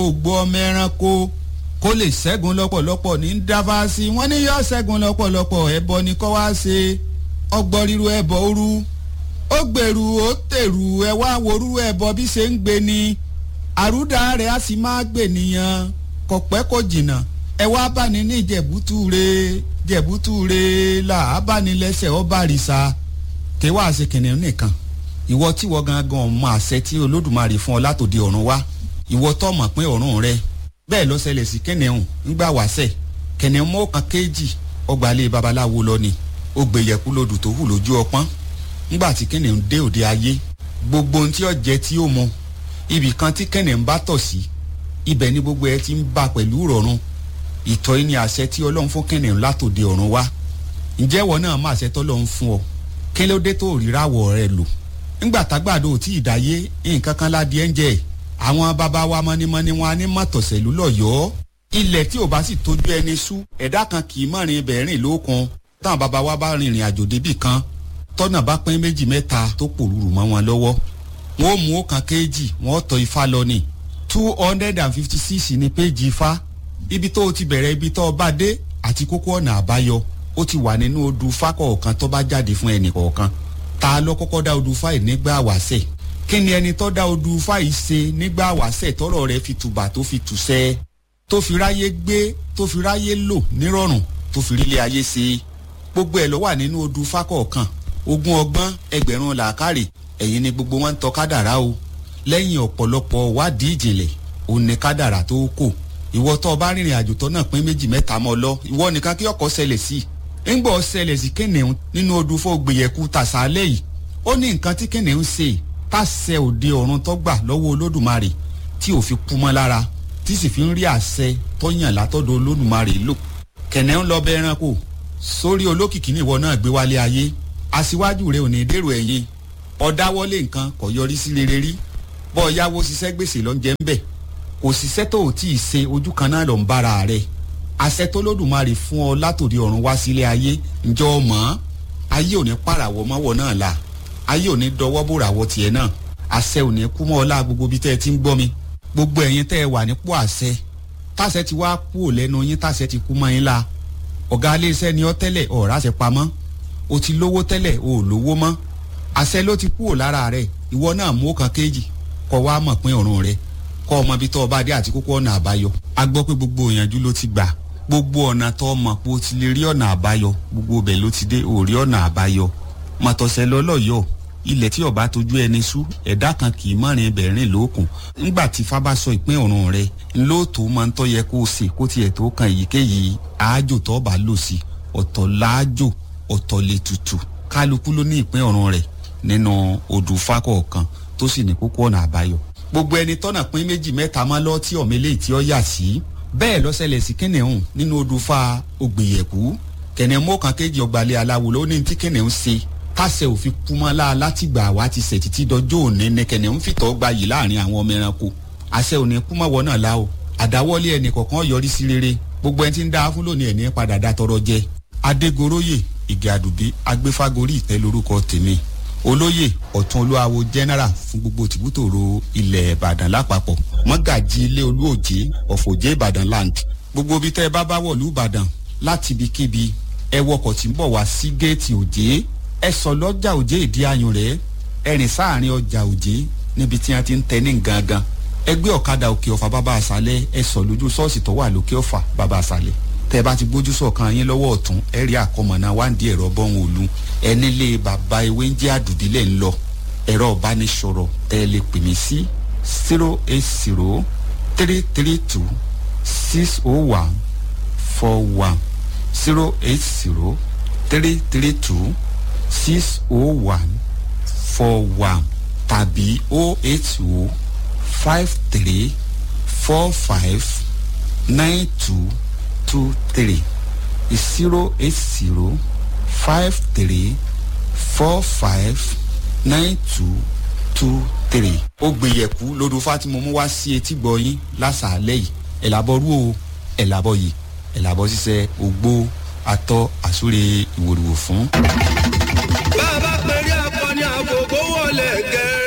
ògbó ọmọ ẹranko kó lè ṣẹ́gun lọ́pọ̀lọpọ̀ ní dáfásí wọ́n ní yọ ṣẹ́gun lọ́pọ̀lọpọ̀ ẹbọ ni kọ́ wá ṣe ọgbọ́n ríru ẹbọ òru ó gbèrú ó tèrú ẹ wá worú ẹbọ bí ṣe ń gbé ni àrúdà rẹ̀ á sì máa gbè nìyàn kò pẹ́ kò jìnnà ẹ wá bá ní ní jẹ̀bútúre jẹ̀bútúre là á bá ní lẹ́sẹ̀ ọba àrìsà kéwàá ṣe kìnìún nìkan ìwọ tí wọ́n gangan mọ àṣẹ tí olódùmarè fún ọ látòdì ọ̀run wá ìwọ tó mọ̀ pé ọ̀run rẹ bẹ́ẹ̀ ló ṣẹlẹ̀ sí kìnìún ńgbà wáṣẹ̀ kìnìún mọ́ kan kéjì ọgbàlẹ̀ babaláwo lọ ni ó gbèyẹ̀kú lodù tó hù lójú ọpọ́n ńgbà tí kìnìún dé òde ayé gbogbo ohun tí ó jẹ tí ó mu ibì kan tí kìnìún bá tọ̀ sí ibẹ̀ ni gbogbo ẹ ti ń bá pẹ̀lú ìrọ̀rùn ìtọ́ yìí ni àṣẹ tí ọlọ́run fún kìnìún látòde ọ̀run wá ǹjẹ́ ìwọ náà má àṣẹ tọ́lọ́run fún ọ kí ló dé tó ríràwọ̀ rẹ lò ńgbà tágbàdo ò tí ì dáyé nǹkan kan ládìí ẹ̀ ń jẹ́ àwọn bàbá wa mọ́nímọ́ní wọn á ní mọ̀tọ̀sẹ̀lú lọ́yọ̀ọ́ ilẹ̀ tí ò bá sì tójú ẹni sú ẹ̀dá kan kì í mọ̀rin ibẹ̀ rìn lókun táwọn bàbá wa bá rìnrìn àjò débì kan tọ́nà bá pín méjì mẹ́ta tó pòrúurú mọ́ wọn lọ́wọ́ wọn ò mú ọ̀kan kéjì wọn ò tọ́ ifá lọ ni two hundred and fifty six ní péjì ifá ibi tó o ti bẹ̀rẹ̀ ibi tó o bá dé àti kókó ọ̀nà àbáyọ ó ti wà nínú odù ifá kọ̀ọ̀kan tó bá jáde fún ẹnì kọ̀ọ̀kan ta ló kọ́kọ́ dá odù ifá yìí nígbà wáṣẹ̀ kí ni ẹni tó dá odù ifá yìí ṣe nígbà wáṣẹ̀ tọ́rọ̀ rẹ̀ fi tùbà tó fi tùṣẹ́ tó fi ráyé gbé tó fi ráyé lò nírọ̀rùn tó fi rílé ayé ṣe gbogbo ẹ̀ ló wà nínú odù ifá kọ̀ọ̀kan ogún ọgbọ́n ẹgbẹ̀rún làákàrè ẹ̀yin ni gbogbo wọn ń tọ́ kádàrá o lẹ́yìn ọ̀pọ̀lọpọ̀ wádìí ìjìnlẹ̀ òun ni kádàrá tó kò ìwọ tó o bá rìnrìn àjò tó náà pín méjì mẹ́ta mọ́ lọ ìwọ nìkan kí ọkọ̀ ṣẹlẹ̀ sí i ńgbọ́ ṣẹlẹ̀ sí kìnìún nínú odù fún ògbìyẹ̀kú tàṣálẹ̀ yìí ó ní nǹkan tí kìnìún ṣe tàṣẹ òde ọ̀run tó gbà lọ́wọ́ olódùmarè tí ò fi kú mọ́ lára tí sì fi ń rí àṣẹ tó yàn látọ̀dọ̀ olódùmarè lò kìnìún lọ bẹ ẹranko sórí olókìkí níwọ náà gbé wálé ayé aṣíwájú rẹ ò ní dèrò ẹ̀yìn ọ̀dáwọ́lé nǹkan kò yọrí sí rere rí bọ́ yáwó ṣiṣẹ́ gbèsè lọ́njẹ́ ń bẹ̀ kò ṣiṣẹ́ tó ò tí ì ṣe ojú kan náà lọ ń bára rẹ̀ àṣẹ tó lódùmarè fún ọ látòdì ọ̀run wá sílé ayé ǹjọ́ ọ mọ̀ ayé ò ní pàràwọ̀ mọ́wọ́ náà la ayé ò ní dọwọ́ bòràwọ̀ tiẹ̀ náà àṣẹ ò ní kú mọ́ ọ lá gbogbo bí tẹ́ ẹ ti ń gbọ́ mi gbogbo ẹ̀yin tẹ́ ẹ wà nípò àṣẹ táṣẹ ti wá kú ò lẹ́nu yín táṣẹ ti kú mọ́ yín la ọ̀gá iléeṣẹ́ ni ọ tẹ́lẹ̀ ọ̀rá ṣe pamọ́ o ti lówó tẹ́lẹ̀ o ò lówó mọ́ àṣẹ ló ti kú ò lára rẹ̀ ìwọ náà mú ọkàn kéjì kọ wá mọ̀ pín ọ̀run rẹ̀ kọ́ ọmọ ibi tó o bá dé àti kókó ọ̀nà àbáyọ a gbọ́ pé gbogbo ìyànjú ló ti gbà gbogbo ọ̀nà tó o mọ̀ pé o ti lè rí ọ̀nà àbáyọ gbogbo ibẹ̀ ló ti dé o rí ọ̀nà àbáyọ mọ̀tọ̀sẹ̀ lọ́lọ́yọ̀ ilẹ̀ tí ọba tójú ẹni sú ẹ̀dá kan kì í mọ̀rin ibẹ̀ rìn lókun ńgbà tí fábá sọ ìpín ọ̀run rẹ̀ ńlọ́ọ̀tò máa ń tọ́ yẹ kó o sè kó tiẹ̀ tó kan èyíkéyìí àájò tó bá lò sí ọ̀tọ̀ láájò ọ̀tọ̀ lè tutù kálukú ló ní ìpín ọ̀run rẹ̀ nínú odù fákọ̀ọ̀kan tó sì ní kókó ọ̀nà àbáyọ gbogbo ẹni tọ́nà pín méjì mẹ́ta máa lọ tí ọ̀mẹ́lẹ́ tí ó yà sí bẹ́ẹ̀ lọ́sẹ̀lẹ̀ sí kìnìún nínú odù fa ògbìyẹ̀kú kìnìún mọ́kàn kejì ọgbàlẹ̀ aláwo ló ní tí kìnìún ṣe tàṣẹ òfin kúmọ́lá látìgbà wá ti ṣẹ̀ títí dọjọ́ òní ní kìnìún fìtọ́ gba yìí láàrin àwọn ọmọ ẹranko àṣẹ òní kúmọ́wọ́ náà la o àdáwọ́lé ẹnì kọ̀ọ̀kan yọrí sí rere gbogbo ẹni tí ń dá fún lónìí ẹni padà dá tọrọ jẹ adégoróyè ìgè àdùbí agbéfágorí ìtẹ́ lórúkọ tèmi olóyè ọ̀tún olúwawo general fún gbogbo tìbútòrò ilẹ̀ ìbàdàn lápapọ̀ mọ́gàjì ilé olúòjé ọ̀fọ̀jẹ́ ìbàdàn land gbogbo ibi tẹ́ ẹ bá bá wọ̀lú ìbàdàn láti ibikíbi ẹ wọkọ̀ tí ń bọ̀ wá sí géètì òjé ẹ sọ lọ́jà òjé ìdí ayùn rẹ̀ ẹ rìn sáàrin ọjà òjé níbi tí wọ́n ti ń tẹ ní gangan ẹ gbé ọ̀kadà òkè ọ̀fà bàbá àṣálẹ̀ ẹ sọ lójú ṣọ́ọ̀ṣì tó wà lókè ọ̀fà bàbá àṣálẹ̀ tẹ bá ti gbójú sọ̀kan yín lọ́wọ́ ọ̀tún ẹ rí àkọmọ̀nà wáǹdí ẹ̀rọ bọ́hùn òlu ẹni lé bàbá ewé ń jẹ́ àdùdílẹ̀ ń lọ ẹ̀rọ ìbánisọ̀rọ̀ tẹ lè pè mí sí zero eight zero three three two six oh one four one zero eight zero three three two six oh one four one tàbí oh eight oh five three four five nine two two three zero eight zero five three four five nine two two three. ó gbìyẹ̀kú lódò fátìmọ̀ mú wá sí etí gbọ̀yìn lásàálẹ̀ yìí ẹ̀làbọ̀ rú o ẹ̀làbọ̀ yìí ẹ̀làbọ̀ ṣiṣẹ́ ògbó atọ́ àsúre ìwòrìwò fún. bàbá pẹ̀lú akọni àgbògbò wọlé gẹ̀ẹ́.